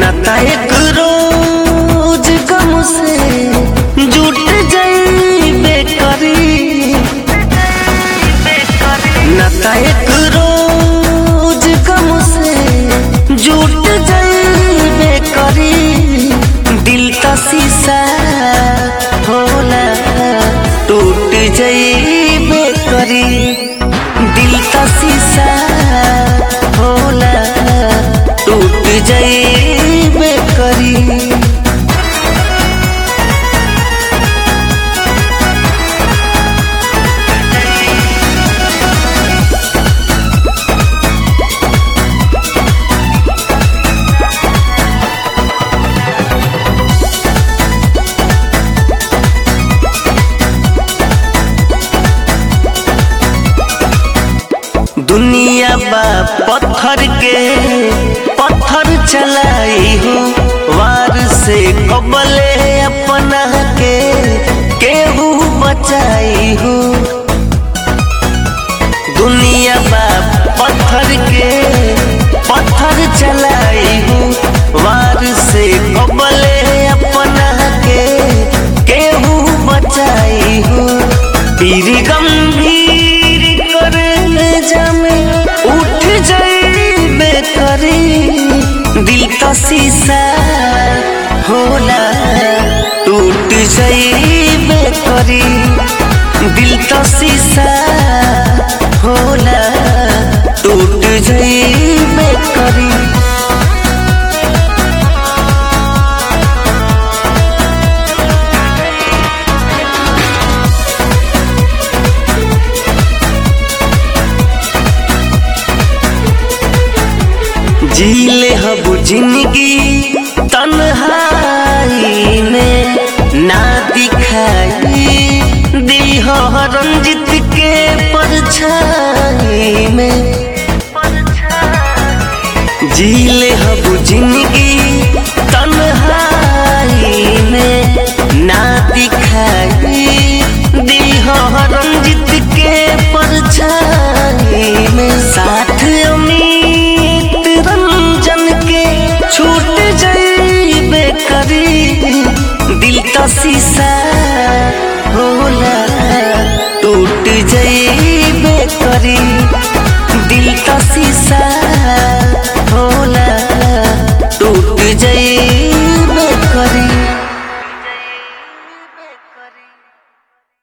नाता एक रोज गम से जुट जाइबे करी नाता एक रोज गम से जुट जाइबे करी दिल का शीशा होला टूट जाइबे करी दिल का शीशा होला टूट जाइबे करी दुनिया बा पत्थर के पत्थर चलाई हो वार से कबले अपना के केहू बचाई हो दुनिया बा पत्थर के पत्थर चलाई हो वार से कबले अपना के केहू बचाई हो पीर गंभीर कर जामे उठ जाइबे करी दिल का शीशा होला टूट जाइबे करी दिल का शीशा होला टूट जाइबे करी जीले हब जिंदगी तन्हाई में ना दिखाई दी हो रंजित के परछाई में जीले हब जिंदगी तन्हाई में ना दिखाई दी हो रंजित के परछाई में साथ अमित रंजन के छूट जाइबे करी दिल का शीशा होला टूट जाइबे करी दिल का शीशा